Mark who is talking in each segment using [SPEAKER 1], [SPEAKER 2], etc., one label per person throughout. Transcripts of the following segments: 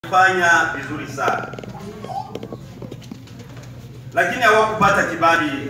[SPEAKER 1] fanya vizuri sana, lakini hawakupata kibali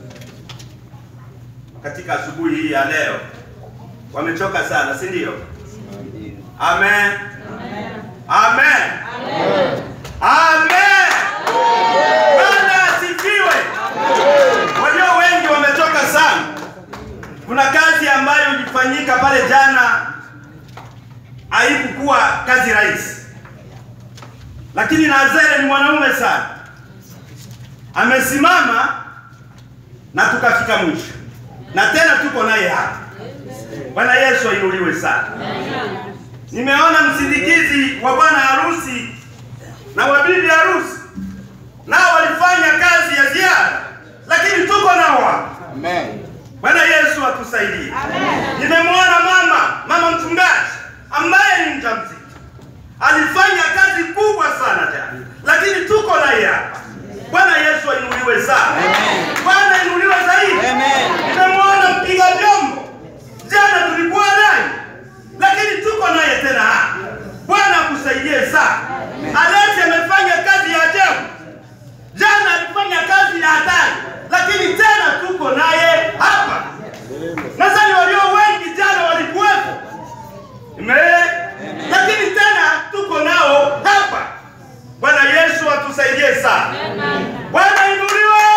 [SPEAKER 1] katika asubuhi hii ya leo. Wamechoka sana, si ndio? Amen, amen, amen. Bwana asifiwe. Walio wengi wamechoka sana. Kuna kazi ambayo ilifanyika pale jana, haikukuwa kazi rahisi, lakini Nazere ni mwanaume sana, amesimama na tukafika mwisho, na tena tuko naye hapa. Bwana Yesu ainuliwe sana. Nimeona msindikizi wa bwana harusi na wa bibi harusi nao walifanya kazi ya ziada, lakini tuko nao hapa.
[SPEAKER 2] Amen.
[SPEAKER 1] Bwana Yesu atusaidie. Nimemwona mama mama mchungaji ambaye ni mjamzito alifanya kazi kubwa sana jana, lakini tuko naye hapa. Bwana Yesu ainuliwe sana. Bwana inuliwe zaidi.
[SPEAKER 2] Amen.
[SPEAKER 1] Nimemwona mpiga vyombo jana, tulikuwa naye, lakini tuko naye tena hapa. Bwana akusaidie sana. Aleti amefanya kazi ya ajabu jana, alifanya kazi ya hatari, lakini tena tuko naye hapa. Nadhani walio wengi jana walikuwepo, Ime- lakini tena tuko nao hapa. Bwana Yesu atusaidie sana. Bwana inuliwe.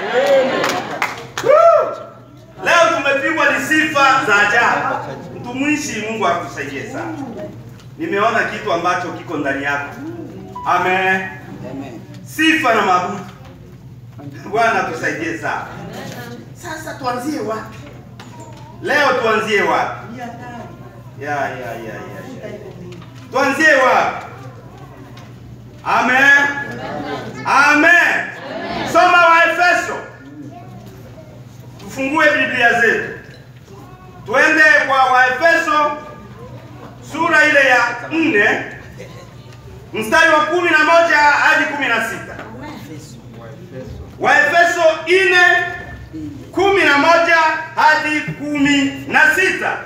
[SPEAKER 1] Woo! Leo tumepigwa ni sifa za ajabu. Mtumishi, Mungu akusaidie sana. Nimeona kitu ambacho kiko ndani yako. Amen.
[SPEAKER 2] Amen.
[SPEAKER 1] Sifa na mabudu. Bwana tusaidie sana. Sasa tuanzie wapi? Leo tuanzie wapi? Ya ya ya ya. ya. Tuanzie wapi? Amen. Amen. Soma Waefeso. Tufungue Biblia zetu. Tuende kwa Waefeso sura ile ya nne mstari wa kumi na moja hadi kumi na sita. Waefeso nne kumi na moja hadi kumi na sita.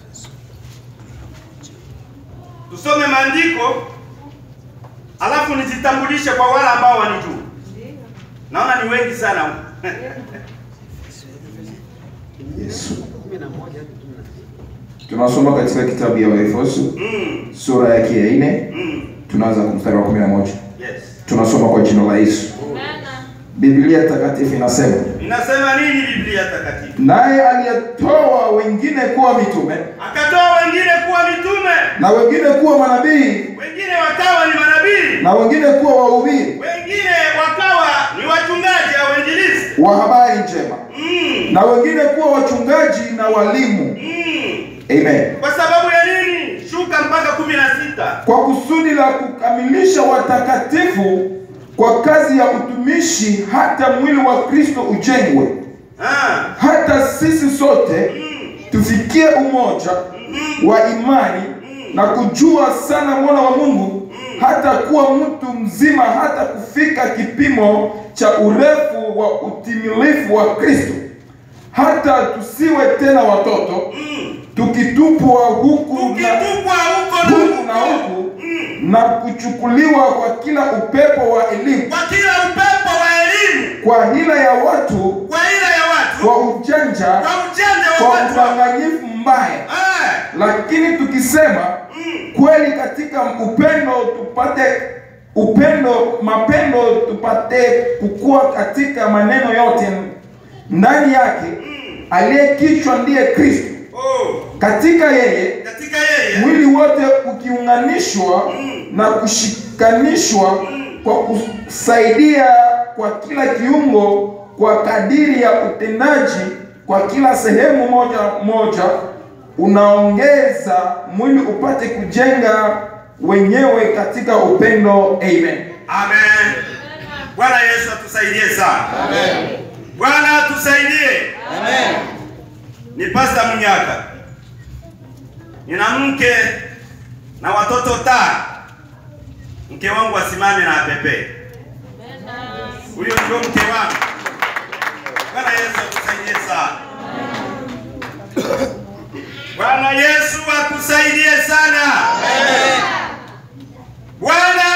[SPEAKER 1] Tusome maandiko alafu nijitambulishe kwa wale ambao wanijua. Naona ni wengi sana huku.
[SPEAKER 3] Yesu. Tunasoma katika kitabu ya Waefeso
[SPEAKER 1] Mm,
[SPEAKER 3] sura yake ya nne
[SPEAKER 1] mm,
[SPEAKER 3] tunaanza kwa mstari wa 11.
[SPEAKER 1] yes.
[SPEAKER 3] Tunasoma kwa jina la Yesu. Biblia takatifu inasema,
[SPEAKER 1] Inasema nini Biblia takatifu?
[SPEAKER 3] naye aliyetoa wengine kuwa mitume
[SPEAKER 1] Akatoa wengine kuwa mitume,
[SPEAKER 3] na wengine kuwa manabii
[SPEAKER 1] wengine wakawa ni manabii,
[SPEAKER 3] na wengine kuwa wahubiri
[SPEAKER 1] wengine wakawa ni wachungaji au wainjilisti.
[SPEAKER 3] wa habari njema
[SPEAKER 1] Mm,
[SPEAKER 3] na wengine kuwa wachungaji na walimu.
[SPEAKER 1] mm.
[SPEAKER 3] Amen.
[SPEAKER 1] Kwa sababu ya nini? Shuka mpaka kumi na sita.
[SPEAKER 3] Kwa kusudi la kukamilisha watakatifu kwa kazi ya utumishi, hata mwili wa Kristo ujengwe,
[SPEAKER 1] Ah,
[SPEAKER 3] hata sisi sote
[SPEAKER 1] mm,
[SPEAKER 3] tufikie umoja wa imani na kujua sana mwana wa Mungu, hata kuwa mtu mzima, hata kufika kipimo cha urefu wa utimilifu wa Kristo, hata tusiwe tena watoto
[SPEAKER 1] mm.
[SPEAKER 3] tukitupwa huku na
[SPEAKER 1] Ukitupwa huko na
[SPEAKER 3] huku na
[SPEAKER 1] huko,
[SPEAKER 3] huku
[SPEAKER 1] mm.
[SPEAKER 3] na kuchukuliwa kwa kila upepo wa elimu,
[SPEAKER 1] kwa kila upepo wa elimu,
[SPEAKER 3] kwa hila ya watu,
[SPEAKER 1] kwa ila ya watu,
[SPEAKER 3] kwa ujanja,
[SPEAKER 1] kwa ujanja wa
[SPEAKER 3] kwa
[SPEAKER 1] watu.
[SPEAKER 3] udanganyifu mbaya.
[SPEAKER 1] Ah,
[SPEAKER 3] Lakini tukisema
[SPEAKER 1] mm.
[SPEAKER 3] kweli katika upendo tupate upendo, mapendo tupate kukua katika maneno yote ndani yake, aliye kichwa ndiye Kristo.
[SPEAKER 1] Oh,
[SPEAKER 3] Katika yeye
[SPEAKER 1] katika yeye
[SPEAKER 3] mwili wote ukiunganishwa na kushikanishwa kwa kusaidia kwa kila kiungo kwa kadiri ya utendaji kwa kila sehemu moja moja unaongeza mwili upate kujenga wenyewe katika upendo. Amen.
[SPEAKER 1] Amen. Bwana Yesu atusaidie sana.
[SPEAKER 2] Amen.
[SPEAKER 1] Bwana atusaidie.
[SPEAKER 2] Amen.
[SPEAKER 1] Ni Pasta Munyaka. Nina mke na watoto tano. Mke wangu asimame na apepe. Huyo ndio mke wangu. Bwana Yesu atusaidie sana. Bwana Yesu akusaidie sana. Bwana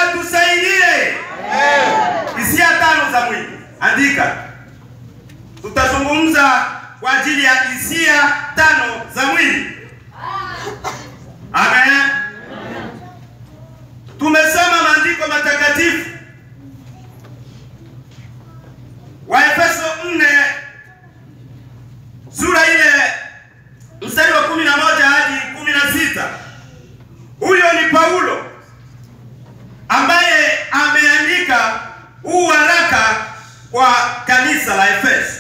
[SPEAKER 1] ameandika. Tutazungumza kwa ajili ya hisia tano za mwili. Amen. Tumesoma maandiko matakatifu Waefeso 4 sura ile mstari wa 11 hadi 16. Huyo ni Paulo ambaye ameandika huu waraka kwa kanisa la Efeso.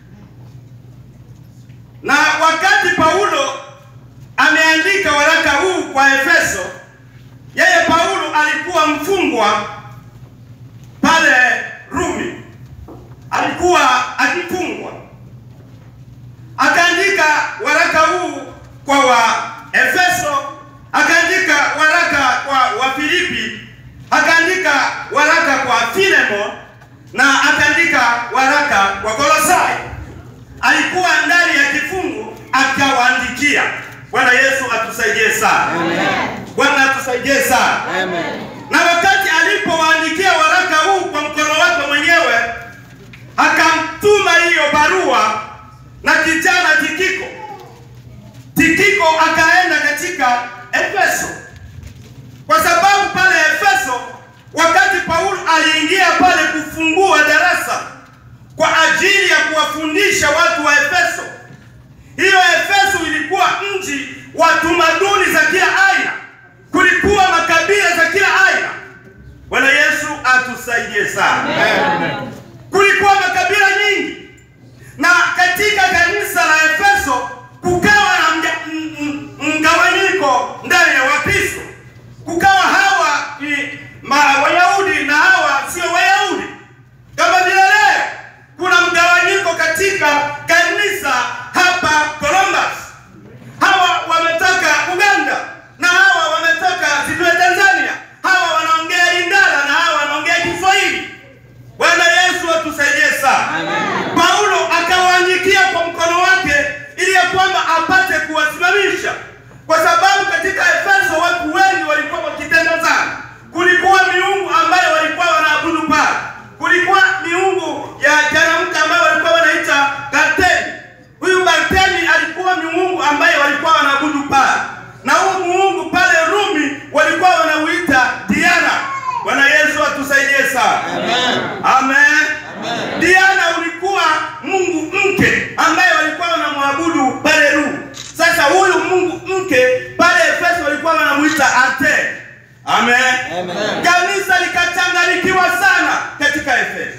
[SPEAKER 1] Na wakati Paulo ameandika waraka huu kwa Efeso, yeye Paulo alikuwa mfungwa pale Rumi, alikuwa akifungwa. Akaandika waraka huu kwa wa Efeso, akaandika waraka kwa Wafilipi, akaandika waraka kwa Filemon na akaandika waraka kwa Kolosai. Alikuwa ndani ya kifungu akawaandikia. Bwana Yesu atusaidie sana. Bwana atusaidie sana. Na wakati alipowaandikia waraka huu kwa mkono wake mwenyewe, akamtuma hiyo barua na kijana Tikiko. Tikiko akaenda katika Efeso, kwa sababu pale Efeso, wakati Paulo aliingia pale kufungua darasa kwa ajili ya kuwafundisha watu wa Efeso, hiyo Efeso ilikuwa mji wa tamaduni za kila aina, kulikuwa makabila za kila aina. Bwana Yesu atusaidie sana. Kulikuwa makabila nyingi, na katika kanisa la Efeso kukawa na mga- m- m- mgawanyiko ndani ya Wakristo. Kukawa hawa ni ma- Wayahudi na hawa sio Wayahudi, kama vile leo kuna mgawanyiko katika kanisa hapa Columbus. Hawa wametoka Uganda na hawa wametoka sijui Tanzania, hawa wanaongea Lingala na hawa wanaongea Kiswahili. Bwana Yesu atusaidie sana. Paulo akawaandikia kwa mkono wake ili ya kwamba apate kuwasimamisha, kwa sababu katika Efeso watu wengi walikuwa wakitenda sana. Kulikuwa miungu ambayo walikuwa wanaabudu pale, kulikuwa miungu ya janamke ambayo walikuwa wanaita Kartemi. Huyu Kartemi alikuwa miungu ambaye walikuwa wanaabudu pale, na huu muungu pale Rumi walikuwa wanauita Diana. Bwana Yesu atusaidie sana. Amen. Diana ulikuwa mungu mke ambaye walikuwa wanamwabudu pale Rumi. Sasa huyu mungu mke pale Efeso walikuwa wanamuita Arte. Amen. Kanisa likachanganyikiwa sana katika Efeso.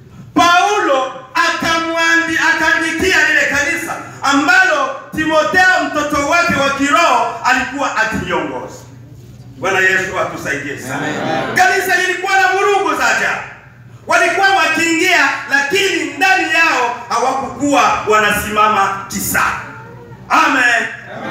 [SPEAKER 1] Paulo akamwandi akaandikia lile kanisa ambalo Timotheo mtoto wake wa kiroho alikuwa akiongoza. Bwana Yesu atusaidie sana. Kanisa lilikuwa na vurugu za ajabu, walikuwa wakiingia, lakini ndani yao hawakukuwa wanasimama kisawa. Amen,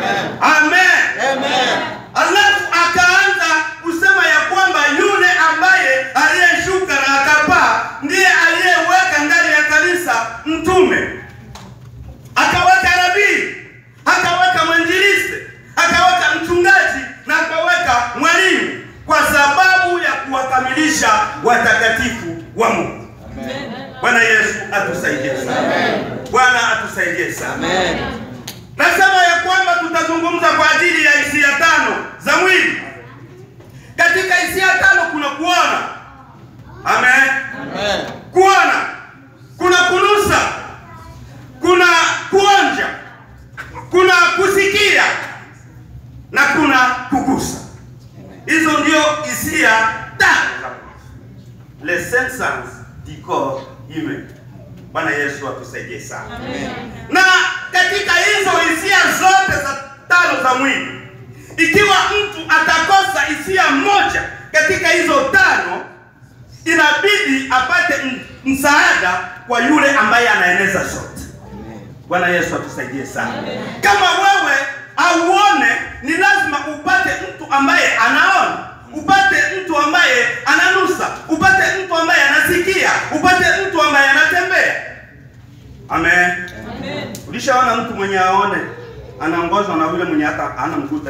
[SPEAKER 1] amen, Alafu akaanza kusema ya kwamba yule ambaye aliyeshuka na akapaa ndiye aliyeweka ndani ya kanisa mtume, akaweka nabii, akaweka mwinjilisti, akaweka mchungaji na akaweka mwalimu, kwa sababu ya kuwakamilisha watakatifu wa Mungu. Bwana Yesu atusaidie sana. Bwana atusaidie sana. Nasema ya kwamba tutazungumza kwa ajili ya hisia tano za mwili. Katika hisia tano kuna kuona. Amen. Kuona, kuna kunusa, kuna kuonja, kuna kusikia na kuna kugusa. Hizo ndio hisia tano za mwili. Les cinq sens du corps humain. Bwana Yesu atusaidie sana. Na katika hizo hisia zote za tano za mwili, ikiwa mtu atakosa hisia moja katika hizo tano, inabidi apate m- msaada kwa yule ambaye anaeneza zote. Bwana Yesu atusaidie sana. Kama wewe auone, ni lazima upate mtu ambaye anaona, upate mtu ambaye ananusa, upate mtu ambaye anasikia, upate mtu ambaye anatembea. Amen. Ulishaona mtu mwenye aone anaongozwa na yule mwenye hata ana mkuta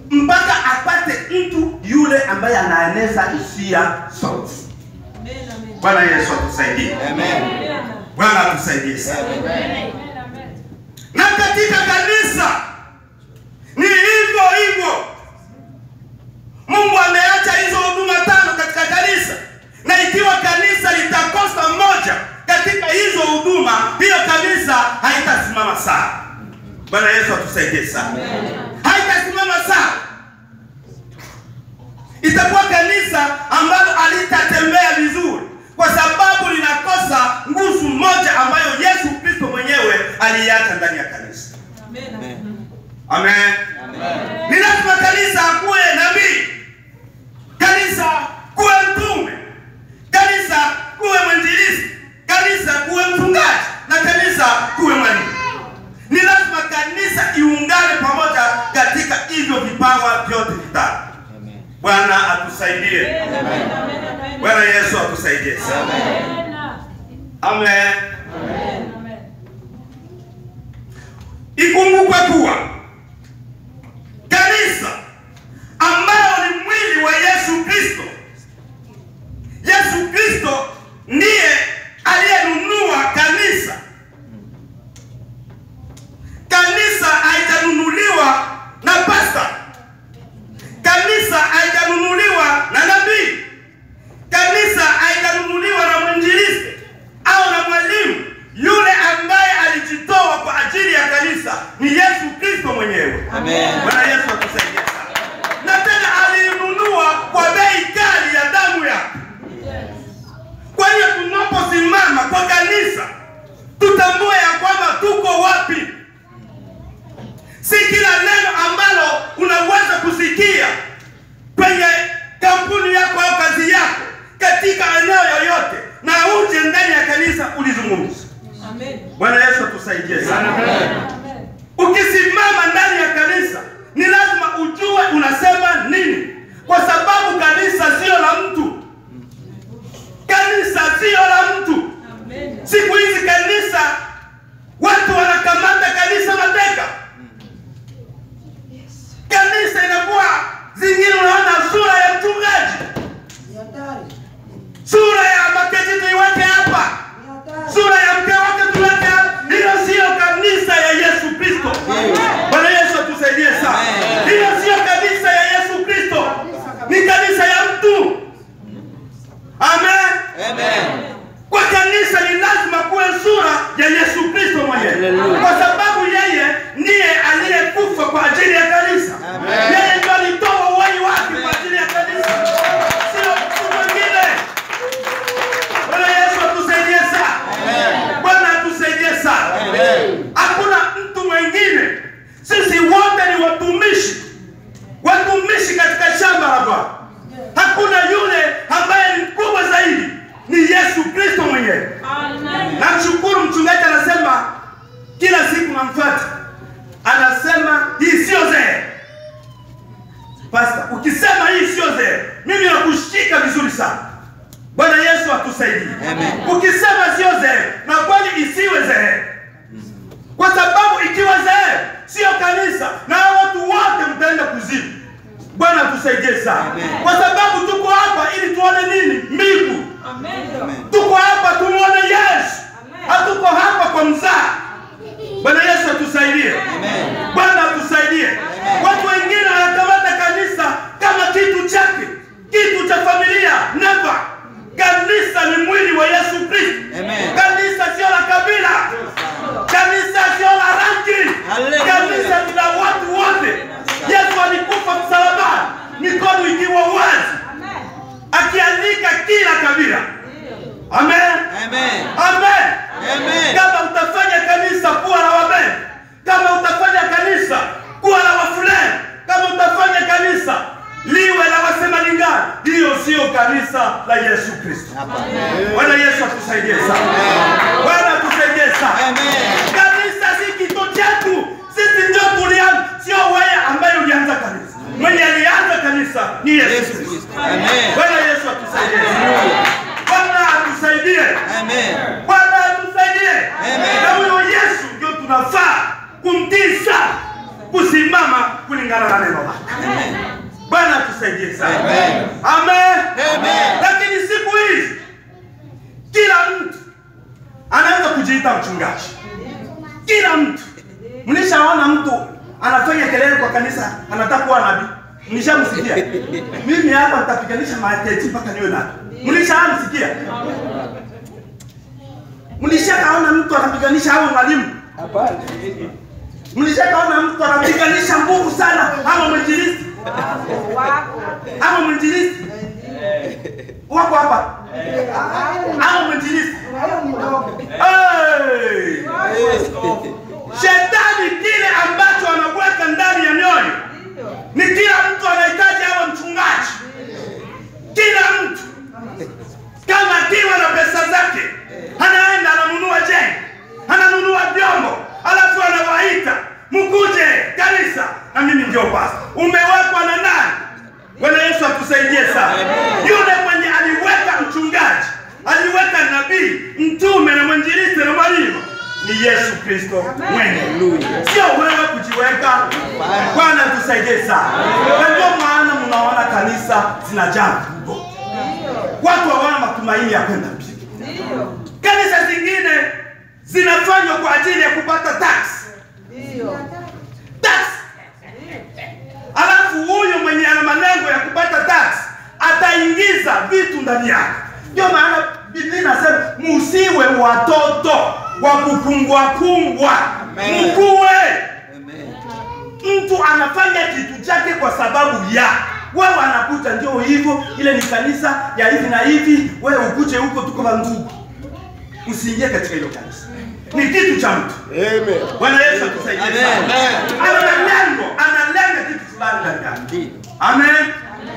[SPEAKER 1] mpaka apate mtu yule ambaye anaeneza hisia zote. Bwana Yesu atusaidie.
[SPEAKER 2] Amen.
[SPEAKER 1] Bwana atusaidie sana.
[SPEAKER 2] Amen.
[SPEAKER 1] Na katika kanisa ni hivyo hivyo. Mungu ameacha hizo huduma tano katika kanisa, na ikiwa kanisa litakosa moja katika hizo huduma, hiyo kanisa haitasimama sawa. Bwana Yesu atusaidie sana. Haitasimama sawa, itakuwa kanisa ambalo halitatembea vizuri, kwa sababu linakosa nguvu moja ambayo Yesu Kristo mwenyewe aliiacha ndani ya kanisa. Amen.
[SPEAKER 2] Amen.
[SPEAKER 1] Ni lazima kanisa kuwe nabii, kanisa kuwe mtume, kanisa kuwe mwinjilisti, kanisa kuwe mchungaji na kanisa kuwe mwalimu. Ni lazima kanisa iungane pamoja katika hivyo vipawa vyote vitatu.
[SPEAKER 2] Amen.
[SPEAKER 1] Bwana atusaidie. Bwana Yesu atusaidie sana. Amen. Ikumbukwe kuwa kanisa ambayo ni mwili wa Yesu Kristo, Yesu Kristo ndiye aliyenunua kanisa. Kanisa haijanunuliwa na pasta, kanisa haijanunuliwa na nabii, kanisa haijanunuliwa na mwinjilisti au na mwalimu. Yule ambaye alijitoa kwa ajili ya kanisa ni Yesu Kristo mwenyewe.
[SPEAKER 2] Amen.
[SPEAKER 1] Bwana Yesu atusaidie sana. Na tena aliinunua kwa bei kali ya damu yake. Kwa hiyo tunaposimama kwa kanisa, tutambue ya kwamba tuko wapi. Si kila neno ambalo unaweza kusikia kwenye kampuni yako au kazi yako katika eneo yoyote na uje ndani ya kanisa ulizungumza. Bwana Yesu atusaidie sana. Ukisimama ndani ya kanisa ni lazima ujue unasema nini, kwa sababu kanisa sio la mtu. Kanisa sio la mtu. Siku hizi kanisa, watu wanakamata kanisa mateka. Kanisa inakuwa zingine, unaona sura ya mchungaji, sura ya maketi tuiweke hapa, sura ya mke wake tuweke hapa. Hiyo sio kanisa ya Yesu Kristo. Bwana Yesu atusaidie sana.
[SPEAKER 2] Amen.
[SPEAKER 1] Hiyo sio kanisa ya Yesu Kristo, ni kanisa ya mtu. Amen.
[SPEAKER 2] Amen.
[SPEAKER 1] Kwa kanisa ni lazima kuwe sura ya Yesu Kristo mwenyewe,
[SPEAKER 2] Hallelujah.
[SPEAKER 1] kwa sababu yeye ndiye aliyekufa kwa ajili ya kanisa.
[SPEAKER 2] Amen.
[SPEAKER 1] Yeye ndio alitoa uhai wake kwa ajili ya kanisa, sio mtu mwingine. Bwana Yesu atusaidie sana. Bwana atusaidie sana.
[SPEAKER 2] Amen.
[SPEAKER 1] Hakuna mtu mwingine, sisi wote ni watumishi, watumishi katika shamba la Bwana. Hakuna yule ambaye ni mkubwa zaidi, ni Yesu Kristo mwenyewe. Namshukuru mchungaji, anasema kila siku namfuata, anasema hii sio zee. Pasta, ukisema hii sio zee, mimi nakushika vizuri sana. Bwana Yesu atusaidie.
[SPEAKER 2] Amen.
[SPEAKER 1] Ukisema sio zee, na kweli isiwe zee, kwa sababu ikiwa zee sio kanisa, na hao watu wote mtaenda kuzimu. Bwana atusaidie sana,
[SPEAKER 2] Amen.
[SPEAKER 1] kwa sababu tuko hapa ili tuone nini? Mbingu.
[SPEAKER 2] Amen.
[SPEAKER 1] Tuko hapa tumuone Yesu, hatuko hapa kwa mzaa. Bwana Yesu atusaidie.
[SPEAKER 2] Amen.
[SPEAKER 1] Bwana atusaidie. Watu wengine wanakamata kanisa kama kitu chake, kitu cha familia. Never. Kanisa ni mwili wa Yesu Kristo.
[SPEAKER 2] Amen.
[SPEAKER 1] Kanisa sio la kabila, kanisa sio la rangi,
[SPEAKER 2] Hallelujah.
[SPEAKER 1] kanisa ni la watu wote. Yesu alikufa msalabani, mikono ikiwa wazi, akiandika kila kabila. Amen.
[SPEAKER 2] Amen.
[SPEAKER 1] Amen.
[SPEAKER 2] Amen.
[SPEAKER 1] Kama utafanya kanisa kuwa la wabeni, kama utafanya kanisa kuwa la wafulani, kama utafanya kanisa liwe la wasema lingana, hiyo sio kanisa la Yesu Kristo. Bwana Yesu atusaidie sana. Bwana atusaidie sana.
[SPEAKER 2] Amen.
[SPEAKER 1] Kanisa si kitu chetu, sisi ndio tulianza, sio wewe ambaye ulianza kanisa. Mwenye alianza kanisa ni Yesu
[SPEAKER 2] Yesu
[SPEAKER 1] Kristo.
[SPEAKER 2] Kristo. Amen.
[SPEAKER 1] Bwana Yesu atusaidie. Bwana atusaidie.
[SPEAKER 2] Amen.
[SPEAKER 1] Bwana atusaidie.
[SPEAKER 2] Amen.
[SPEAKER 1] Na huyo Yesu ndio tunafaa kumtii sana, kusimama kulingana na neno lake.
[SPEAKER 2] Amen.
[SPEAKER 1] Bwana atusaidie sana.
[SPEAKER 2] Amen.
[SPEAKER 1] Amen.
[SPEAKER 2] Amen.
[SPEAKER 1] Lakini siku hizi kujiita mchungaji. Kila mtu mlishaona mtu anafanya kelele kwa kanisa, anataka kuwa nabii. Mlishamsikia? Mimi hapa nitapiganisha maketi mpaka niwe nabii. Mlishamsikia? Mlishakaona mtu anapiganisha awe mwalimu? Mlishakaona mtu anapiganisha nguvu sana ama mwinjilisti? Ama mwinjilisti? Wako hapa? Ama mwinjilisti? Hey! Shetani kile ambacho anaweka ndani ya mioyo ni kila mtu anahitaji awe mchungaji. Kila mtu kama akiwa na pesa zake anaenda ananunua jengo, ananunua vyombo, alafu anawaita mkuje kanisa, na mimi ndio pasta. Umewekwa na nani? Bwana Yesu atusaidie sana. Yule mwenye aliweka mchungaji, aliweka nabii, mtume na mwinjilisti na mwalimu ni Yesu Kristo mwenyewe, sio wewe kujiweka. Bwana tusaidie sana, na ndio maana mnaona kanisa zinajaa viungo, watu hawana matumaini ya kwenda mbinguni. Kanisa zingine zinafanywa kwa ajili ya kupata tax tax, alafu huyu mwenye ana malengo ya kupata tax ataingiza vitu ndani yake. Ndio maana Biblia inasema musiwe watoto wa kupungwa pungwa,
[SPEAKER 2] Amen.
[SPEAKER 1] mkuwe
[SPEAKER 2] Amen.
[SPEAKER 1] mtu anafanya kitu chake kwa sababu ya wewe, anakuta ndio hivyo, ile ni kanisa ya hivi na hivi, wewe ukuje huko, tuko wa ndugu. Usiingie katika hilo kanisa, ni kitu cha mtu. Bwana Yesu atusaidie
[SPEAKER 2] Amen.
[SPEAKER 1] sana. Ana lengo, analenga kitu fulani ndani yake.
[SPEAKER 2] Ndiyo.
[SPEAKER 1] Amen.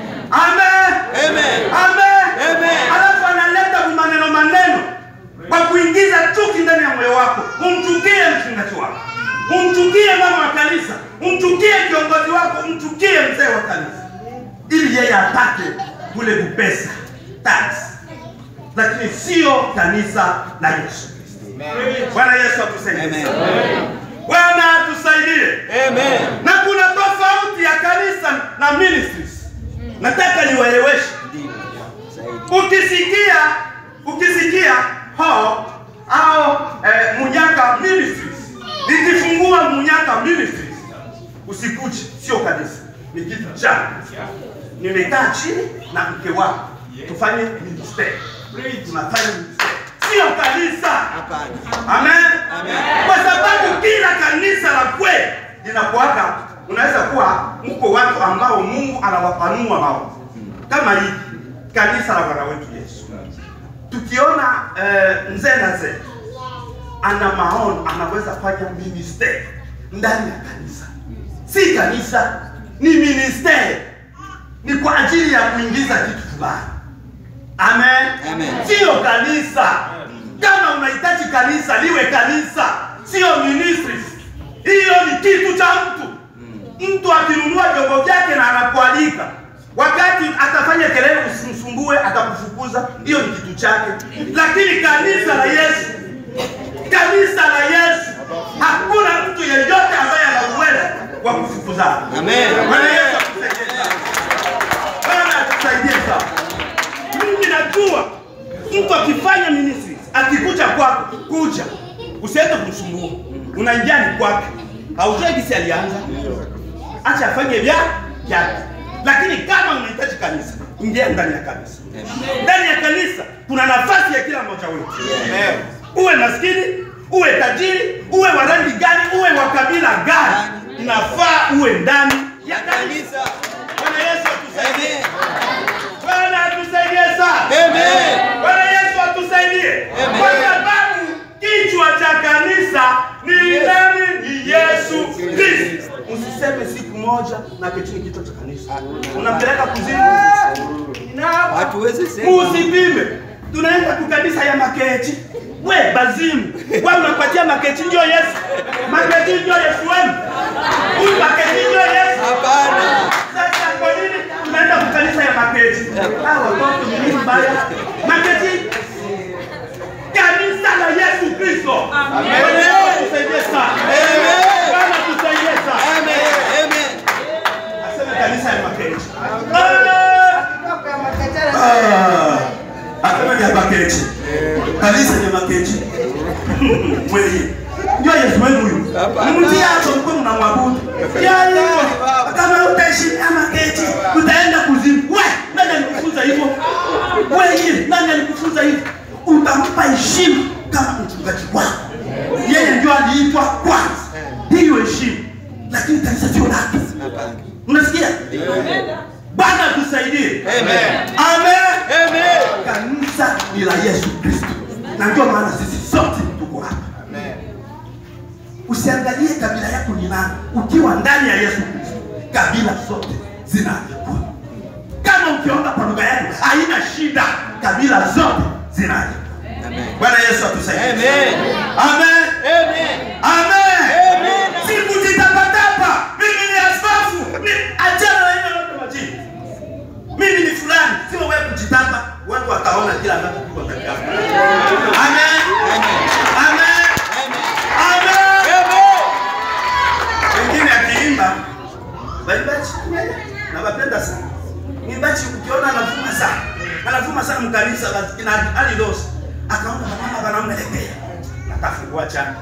[SPEAKER 1] Amen.
[SPEAKER 2] Amen.
[SPEAKER 1] Amen.
[SPEAKER 2] Amen.
[SPEAKER 1] Alafu analeta maneno maneno kwa kuingiza chuki ndani ya moyo wako. Umchukie mchungaji wako, umchukie mama wa kanisa, umchukie kiongozi wako, umchukie mzee wa kanisa, ili yeye apate kule kupesa tax, lakini sio kanisa la Yesu Kristo. Bwana Yesu atusaidie.
[SPEAKER 2] Amen.
[SPEAKER 1] Bwana atusaidie
[SPEAKER 2] Amen.
[SPEAKER 1] na kuna tofauti ya kanisa na ministries. Nataka niwaeleweshe.
[SPEAKER 2] Ndiyo. Zaidi.
[SPEAKER 1] Ukisikia ukisikia ho au eh, Munyaka Ministries, nikifungua Munyaka Ministries, usikuje, sio kanisa, ni kitu cha nimekaa chini na mke wako tufanye ministeri, tunafanya ministeri, sio kanisa.
[SPEAKER 2] Hapana.
[SPEAKER 1] Amen.
[SPEAKER 2] Amen.
[SPEAKER 1] Kwa sababu kila kanisa la kweli linakuwaka, unaweza kuwa mko watu ambao Mungu anawapanua maono kama hii kanisa la Bwana wetu Yesu. Tukiona eh, mzee na zee ana maono, anaweza fanya ministeri ndani ya kanisa, si kanisa, ni ministeri, ni kwa ajili ya kuingiza kitu fulani. Amen.
[SPEAKER 2] Amen.
[SPEAKER 1] Sio kanisa. Kama unahitaji kanisa liwe kanisa, sio ministries. Hiyo ni kitu cha mtu. Mtu akinunua vyombo vyake na anakualika, wakati atafanya kelele, usimsumbue, atakufukuza. Hiyo ni kitu chake. Lakini kanisa la Yesu, kanisa la Yesu, hakuna mtu yeyote ambaye ana uwezo wa kufukuzana.
[SPEAKER 2] Amen.
[SPEAKER 1] Bwana Yesu atusaidie sana. Bwana atusaidie sana. Mimi najua mtu akifanya ministries, akikuja kwako, kuja usiende kumsumbua, unaingia ni kwake, haujui kisi alianza, acha afanye vya vyake. Lakini kama unahitaji kanisa, ingia ndani ya kanisa. Ndani ya kanisa kuna nafasi ya kila mmoja wetu, uwe maskini, uwe tajiri, uwe wa rangi gani, uwe wa kabila gani, inafaa uwe ndani ya kanisa.
[SPEAKER 2] Kanisa.
[SPEAKER 1] Bwana Yesu atusaidie.
[SPEAKER 2] Amen.
[SPEAKER 1] Bwana atusaidie sana.
[SPEAKER 2] Amen.
[SPEAKER 1] Bwana Yesu atusaidie.
[SPEAKER 2] Amen.
[SPEAKER 1] Kwa sababu kichwa cha kanisa ni nani? Ni Yesu Kristo. Usiseme siku moja na ketini kichwa cha kanisa. Unampeleka kuzimu.
[SPEAKER 2] Hatuwezi sema.
[SPEAKER 1] Usipime. Tunaenda ku kanisa ya Makechi. We bazimu. Wewe unapatia Makechi ndio Yesu. Makechi ndio Yesu wenu. Huyu Makechi ndio Yesu.
[SPEAKER 2] Hapana.
[SPEAKER 1] Sasa kwa nini tunaenda kwa kanisa ya Maketi? Hawa watoto ni nini baya? Maketi kanisa la Yesu Kristo. Bwana Yesu tusaidie sana.
[SPEAKER 2] Amen.
[SPEAKER 1] Bwana tusaidie sana.
[SPEAKER 2] Amen. Amen.
[SPEAKER 1] Aseme kanisa ya Maketi. Ah! Ah! Aseme ya Maketi. Kanisa ya Maketi. Wewe. Ndio Yesu wenu huyu.
[SPEAKER 2] Hapana.
[SPEAKER 1] Mtia hapo mko mnamwabudu. Yaani kama utaishi ama keti utaenda kuzimu. We, nani alikufunza hivyo? Wewe, nani alikufunza hivyo? Utampa heshima kama mchungaji wako. Yeye ndio aliitwa kwanza. Hiyo heshima. Lakini kanisa sio lake.
[SPEAKER 2] Hapana.
[SPEAKER 1] Unasikia? Bwana tusaidie.
[SPEAKER 2] Amen.
[SPEAKER 1] Amen.
[SPEAKER 2] Amen.
[SPEAKER 1] Kanisa ni la Yesu Kristo, na ndio maana sisi sote tuko hapa. Usiangalie kabila yako ni nani, ukiwa ndani ya Yesu Kristo, kabila zote zinaandikwa. Kama ukiomba kwa lugha yako haina shida, kabila zote zinaandikwa.
[SPEAKER 2] Amen.
[SPEAKER 1] Bwana Yesu atusaidie.
[SPEAKER 2] Amen.
[SPEAKER 1] Amen.
[SPEAKER 2] Amen.
[SPEAKER 1] Amen.
[SPEAKER 2] Amen.
[SPEAKER 1] Sikujitapatapa. Mimi ni askofu. Ni achana na hiyo yote majini. Mimi ni fulani. Sio wewe kujitapa. Watu wataona kila ambacho kiko ndani yako. Amen. Amen. Amen. Wengine akiimba waimbaji nawapenda sana. Mwimbaji ukiona anavuma sana. Anavuma sana mkanisa basi na hali losi. Akaona mama wanamwelekea. Natafungua chana.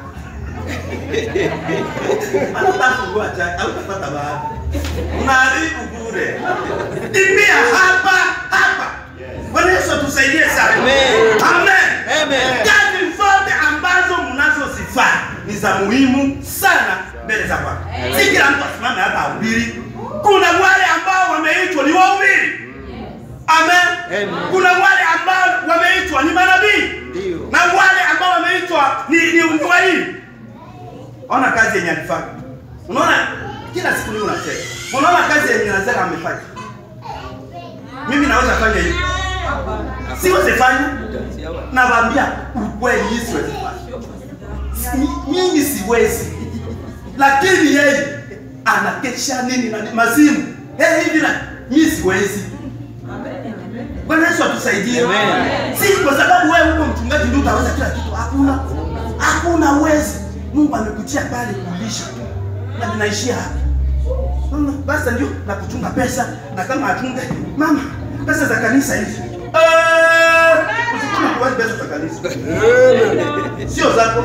[SPEAKER 1] Anatafungua chana. Hautapata bahati. Unaharibu bure. Imbia hapa hapa. Bwana Yesu atusaidie sana.
[SPEAKER 2] Amen.
[SPEAKER 1] Amen.
[SPEAKER 2] Amen.
[SPEAKER 1] Kazi zote ambazo mnazozifanya ni za muhimu sana mbele za Bwana. Si kila mtu asimame hapa ahubiri. Kuna wale ambao wameitwa ni wahubiri. Amen.
[SPEAKER 2] Amen.
[SPEAKER 1] Kuna wale ambao wameitwa ni manabii
[SPEAKER 2] Ndio.
[SPEAKER 1] na wale ambao wameitwa ni ni uwalimu. Ona kazi yenye alifanya. Unaona kila siku leo unacheka. Unaona kazi yenye Lazaro amefanya. Mimi naweza fanya hivi. Siwezi fanya. Nawaambia ukweli hii siwezi fanya. Si- Mimi siwezi. Lakini yeye anakesha nini na mazimu. Eh hivi na mimi siwezi. Bwana Yesu atusaidie.
[SPEAKER 2] Amen.
[SPEAKER 1] Si kwa sababu wewe uko mchungaji ndio utaweza kila kitu. Hakuna. Hakuna uwezi. Mungu amekutia pale kulisha. Na ninaishia hapa. Mama, basi ndio na kuchunga pesa na kama achunge mama pesa za kanisa hizi. Eh, usikuna kuwazi pesa za kanisa. Sio zako.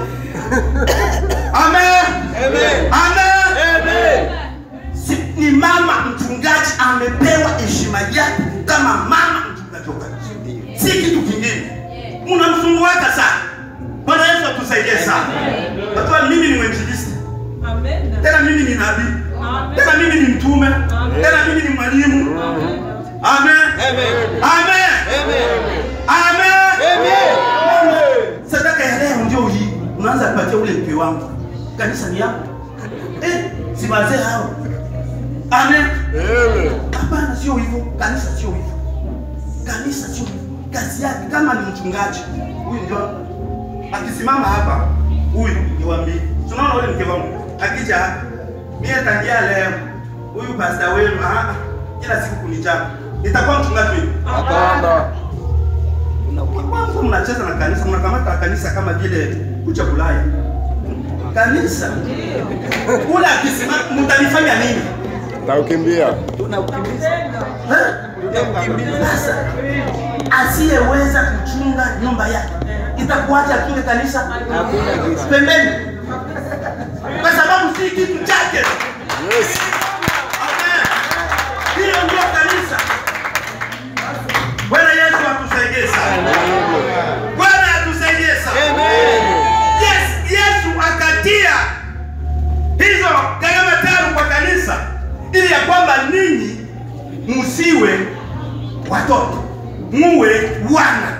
[SPEAKER 1] Amen.
[SPEAKER 2] Amen.
[SPEAKER 1] Amen.
[SPEAKER 2] Amen.
[SPEAKER 1] Si, ni mama mchungaji amepewa heshima yake kama mama mchungaji wa kanisa, si kitu kingine. Mnamsunguaka sana. Bwana Yesu atusaidie sana. Watu, mimi ni mwinjilisti, tena mimi ni nabii, tena mimi ni mtume, tena mimi ni mwalimu. Amen.
[SPEAKER 2] Amen.
[SPEAKER 1] Amen.
[SPEAKER 2] Amen.
[SPEAKER 1] Amen.
[SPEAKER 2] Amen.
[SPEAKER 1] Sadaka ya leo ndio hii. Unaanza kupatia ule mke wangu. Kanisa ni yangu. Eh, si wazee hao. Amen. Hapana, sio hivyo. Kanisa sio hivyo. Kanisa sio hivyo. Kazi yake kama ni mchungaji, huyu ndio akisimama hapa, huyu niwaambie. Tunaona ule mke wangu akija hapa. Mimi tangia leo huyu pastor wenu ah kila siku kunichapa. Nitakuwa mchungaji wenu.
[SPEAKER 2] Hapana. Unakimbia.
[SPEAKER 1] Kwanza mnacheza na kanisa, mnakamata kanisa kama vile kucha Bulaya. Kanisa kula akisimama, mtanifanya nini?
[SPEAKER 4] Naukimbia.
[SPEAKER 2] Tunakimbiza.
[SPEAKER 1] Eh?
[SPEAKER 2] Tunakimbiza.
[SPEAKER 1] Sasa asiyeweza kuchunga nyumba yake itakuacha achunge kanisa
[SPEAKER 2] Hakuna kitu.
[SPEAKER 1] pembeni, kwa sababu si kitu chake.
[SPEAKER 4] Yes.
[SPEAKER 1] Amen. Hiyo ndio kanisa. Bwana Yesu atusaidie sana. Bwana atusaidie sana.
[SPEAKER 2] Amen.
[SPEAKER 1] Yes, Yesu akatia hizo gharama tano kwa kanisa ili ya kwamba ninyi msiwe watoto, muwe wana.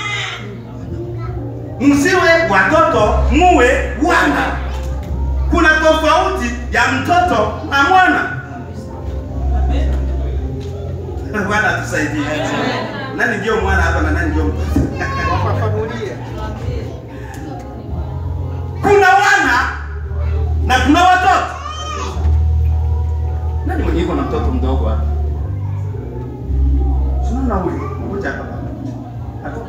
[SPEAKER 1] Msiwe watoto, muwe wana. Kuna tofauti ya mtoto na mwana. Bwana tusaidie. Nani ndio mwana hapa na nani ndio mtoto?
[SPEAKER 2] Wafafanulie.
[SPEAKER 1] kuna wana na kuna watoto. Nani mwenye iko na mtoto mdogo hapa? Tunaona huyu mmoja hapa. Hapo.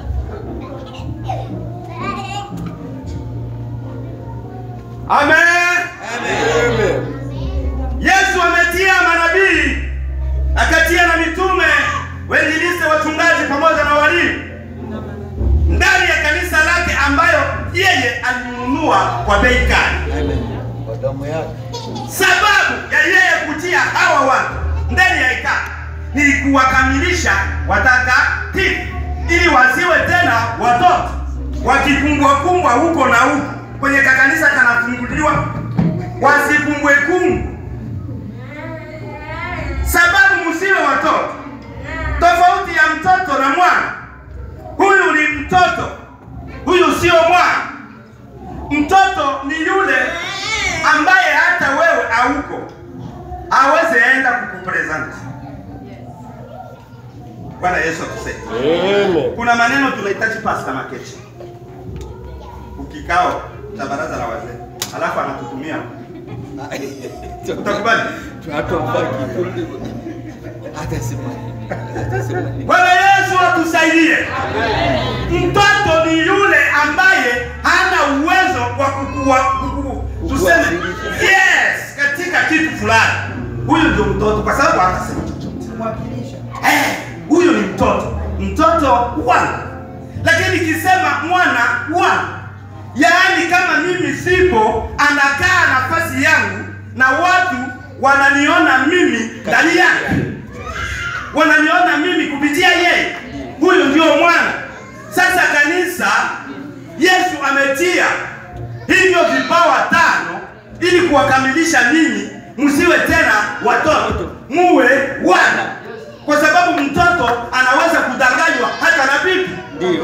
[SPEAKER 1] Amen.
[SPEAKER 2] Amen.
[SPEAKER 1] Yesu ametia manabii, akatia na mitume, wainjilisti, wachungaji pamoja na walimu ndani ya kanisa lake ambayo yeye alinunua kwa bei kali.
[SPEAKER 2] Kwa damu yake.
[SPEAKER 1] Sababu ya yeye kutia hawa watu ndani ya hekalu ni kuwakamilisha watakatifu, ili wasiwe tena watoto wakikumbwa kumbwa huko na huko. Kwenye kakanisa kanafunguliwa, wasikumbwe kumbwa. Sababu msiwe watoto, tofauti ya mtoto na mwana. Huyu ni mtoto, huyu sio mwana. Mtoto ni yule ambaye hata wewe hauko aweze enda kukupresent. Bwana Yesu atusaidie.
[SPEAKER 4] Amen.
[SPEAKER 1] Kuna maneno tunahitaji Pastor Makechi, ukikao cha baraza la wazee, alafu anatutumia, utakubali?
[SPEAKER 2] Hatumbaki. Hata sema. Hata sema.
[SPEAKER 1] Bwana Yesu atusaidie. Mtoto ni yule ambaye hana uwezo wa kukua, kuku, tuseme yes, katika kitu fulani. Huyu ndio mtoto, kwa sababu hatasema chochote. Eh, huyu ni mtoto, mtoto wana. Lakini kisema mwana wana, yaani kama mimi sipo, anakaa nafasi yangu na watu wananiona mimi ndani yake wananiona mimi kupitia yeye. Huyu ndio mwana. Sasa kanisa, Yesu ametia hivyo vipawa tano ili kuwakamilisha ninyi, msiwe tena watoto, muwe wana, kwa sababu mtoto anaweza kudanganywa hata na bibi.
[SPEAKER 2] Ndio.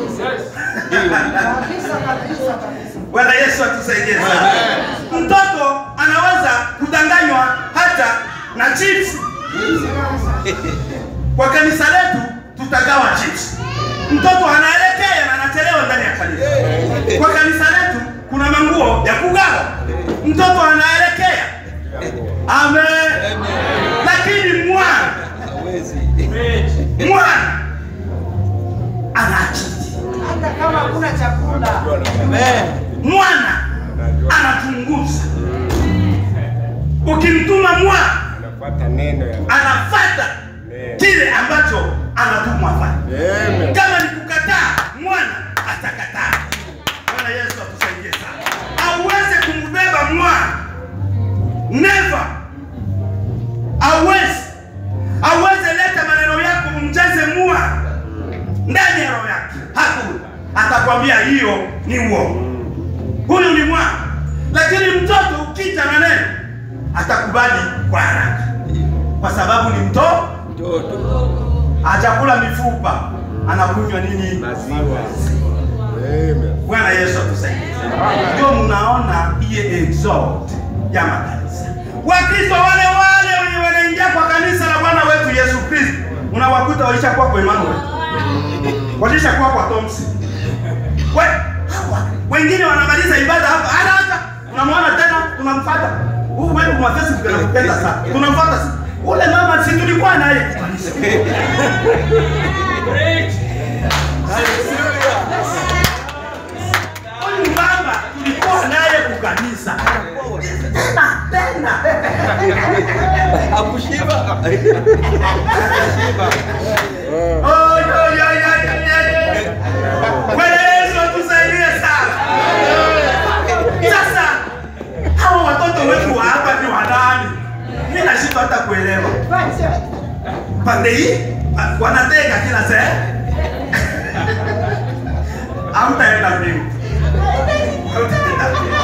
[SPEAKER 1] Bwana Yesu atusaidie sana. Mtoto anaweza kudanganywa hata na chips. Kwa kanisa letu tutagawa chips. Mtoto anaelekea na anachelewa ndani ya kanisa. Kwa kanisa letu kuna manguo ya kugawa. Mtoto anaelekea. Amen. Lakini mwana,
[SPEAKER 2] Hawezi.
[SPEAKER 1] mwana anachiti.
[SPEAKER 5] hata kama hakuna chakula.
[SPEAKER 2] Amen.
[SPEAKER 1] Mwana anachunguza. Ukimtuma mwana
[SPEAKER 4] Anafuata neno ya
[SPEAKER 1] anafata kile ambacho anatumwa afanye.
[SPEAKER 4] Amen.
[SPEAKER 1] Kama ni kukataa, mwana atakataa. Bwana Yesu atusaidie sana. Auweze kumbeba mwana, never awezi aweze leta maneno yako umjaze mwana ndani ya roho yake. Hakuna, atakwambia hiyo ni uongo. Huyu ni mwana, lakini mtoto ukija na neno atakubali kwa haraka, kwa sababu ni mtoto
[SPEAKER 2] Mtoto.
[SPEAKER 1] hajakula mifupa, anakunywa nini?
[SPEAKER 4] Maziwa. Amen.
[SPEAKER 1] Bwana Yesu atusaidie. Ndio mnaona iye exalt ya makanisa. Wakristo wale wale wenye wanaingia kwa kanisa la Bwana wetu Yesu Kristo, unawakuta walishakuwa kwa Emmanuel, walishakuwa kwa Thompson. We, hawa wengine wanamaliza ibada hapa haraka, unamwona tena, tunamfuata huu wetu kwa Facebook anakupenda sana, tunamfuata sana. Ule mama si tulikuwa naye kwa kanisa. Huyu mama tulikuwa naye kukanisa tena tena.
[SPEAKER 2] Hakushiba.
[SPEAKER 1] Oi, oi, oi, oi, oi, oi. Bwana Yesu atusaidie sana. Sasa hawa watoto wetu wa hapa ni wanani? Mimi nashindwa hata kuelewa. Pande hii ah, wanatega kila sehemu. Hamtaenda mbingu. Hamtaenda mbingu.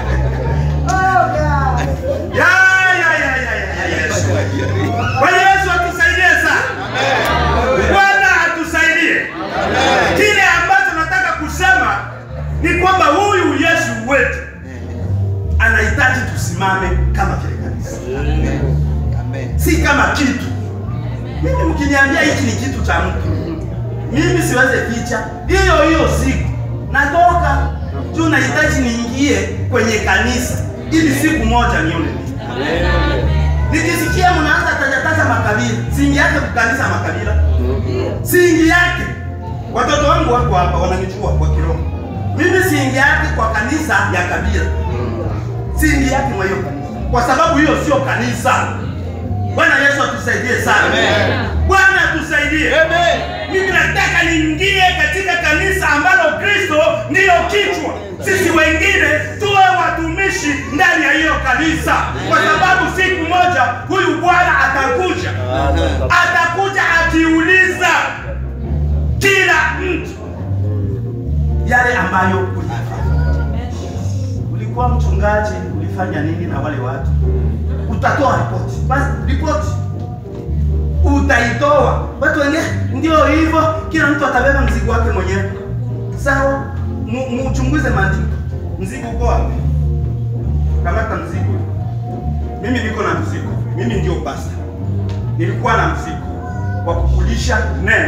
[SPEAKER 1] Ya, ya, ya, ya, ya, ya, Yesu. Bwana Yesu atusaidie sana. Bwana atusaidie. Kile ambacho nataka kusema ni kwamba huyu Yesu wetu anahitaji tusimame kama vile kanisa,
[SPEAKER 2] Amen.
[SPEAKER 1] si kama kitu. Mimi mkiniambia hiki ni kitu cha mtu, mimi siweze ficha. Hiyo hiyo siku natoka juu, nahitaji niingie kwenye kanisa ili siku moja nione nini. Nikisikia mnaanza tajataja makabila, singi yake kukanisa makabila, singi yake. Watoto wangu wako hapa wananijua kwa kiroho. Mimi singi yake kwa kanisa ya kabila, singi yake kwa hiyo kanisa, kwa sababu hiyo sio kanisa. Bwana Yesu atusaidie sana.
[SPEAKER 2] Amen.
[SPEAKER 1] Bwana atusaidie.
[SPEAKER 2] Amen.
[SPEAKER 1] Mimi nataka ni liingie katika kanisa ambalo Kristo ndiyo kichwa. Sisi wengine tuwe watumishi ndani ya hiyo kanisa, kwa sababu siku moja huyu Bwana atakuja, atakuja akiuliza kila mtu yale ambayo ulifanya. Ulikuwa mchungaji, ulifanya nini na wale watu? Utatoa ripoti, basi ripoti utaitoa. Watu wengine ndio hivyo, kila mtu atabeba mzigo wake mwenyewe. Sawa, Mu- muchunguze maandiko. Mzigo uko wapi? Kamata mzigo. Mimi niko na mzigo, mimi ndio pasta. Nilikuwa na mzigo wa kukulisha neno,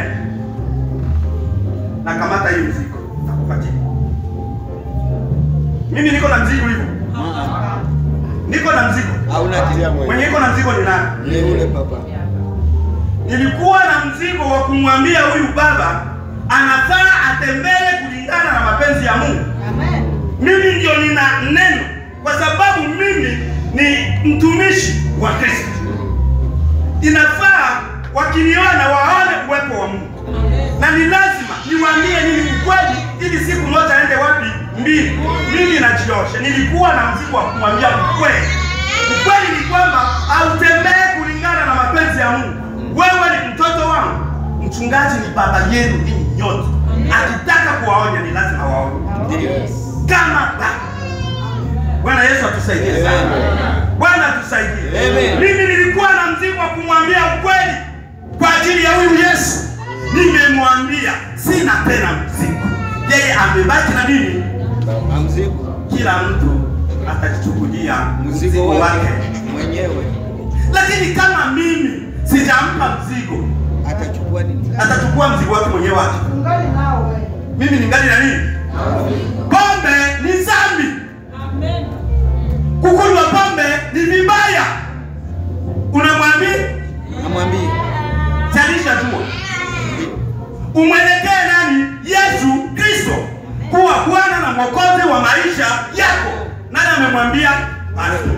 [SPEAKER 1] na kamata hii mzigo, nakupatia. Mimi niko na mzigo hivyo, niko na mzigo.
[SPEAKER 2] Hauna kitu.
[SPEAKER 1] Mwenye iko na mzigo ni nani?
[SPEAKER 2] Ni yule papa.
[SPEAKER 1] nilikuwa na mzigo wa kumwambia huyu baba anafaa atembee kulingana na mapenzi ya Mungu. Mimi ndio nina neno, kwa sababu mimi ni mtumishi wa Kristo. Inafaa wakiniona waone uwepo wa Mungu, na ni lazima niwaambie nini ukweli, ili siku moja aende wapi mbili. Mimi najiosha, nilikuwa na mzigo wa kumwambia ukweli. Ukweli ni kwamba hautembee kulingana na mapenzi ya Mungu. Wewe ni mtoto wangu, mchungaji ni baba yenu ninyi nyote. Akitaka kuwaonya ni lazima waone
[SPEAKER 2] Ndio.
[SPEAKER 1] kama baba. Bwana Yesu atusaidie sana. Bwana atusaidie.
[SPEAKER 2] Amen.
[SPEAKER 1] Mimi nilikuwa na mzigo wa kumwambia ukweli kwa ajili ya huyu Yesu. Nimemwambia sina tena mzigo, yeye amebaki na nini?
[SPEAKER 2] Na mzigo.
[SPEAKER 1] Kila mtu atajichukulia
[SPEAKER 2] Mzigo wake mwenyewe
[SPEAKER 1] lakini kama mimi sijampa mzigo,
[SPEAKER 2] atachukua nini?
[SPEAKER 1] atachukua mzigo wake mwenyewe wake.
[SPEAKER 5] Ungali nawe.
[SPEAKER 1] Mimi ningali na nini? Pombe ni dhambi, kukunywa pombe ni vibaya. Unamwambia
[SPEAKER 2] Namwambia
[SPEAKER 1] zalisha jua, umwelekee nani? Yesu Kristo kuwa Bwana na Mwokozi wa maisha yako. Nani amemwambia? Pastor.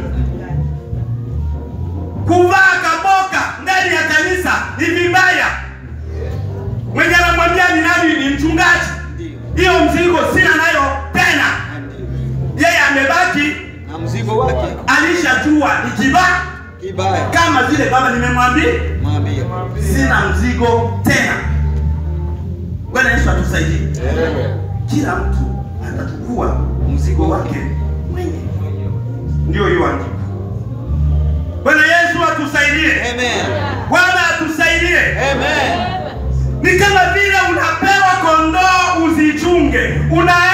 [SPEAKER 1] Kuvaa kaboka ndani ya kanisa ni vibaya. Mwenye anamwambia ni nani? Ni mchungaji.
[SPEAKER 2] ndio.
[SPEAKER 1] Hiyo mzigo sina nayo tena.
[SPEAKER 2] Ndio.
[SPEAKER 1] Yeye amebaki
[SPEAKER 2] Na mzigo wake
[SPEAKER 1] alishajua ni kibaya,
[SPEAKER 2] kibaya.
[SPEAKER 1] kama vile baba nimemwambia
[SPEAKER 2] Mwambie.
[SPEAKER 1] sina mzigo tena. Bwana Yesu atusaidie. Kila mtu atachukua mzigo wake mwenyewe. Ndio hiyo andiko. Bwana Yesu atusaidie.
[SPEAKER 2] Amen.
[SPEAKER 1] Bwana atusaidie.
[SPEAKER 2] Amen.
[SPEAKER 1] Ni kama vile unapewa kondoo uzichunge, una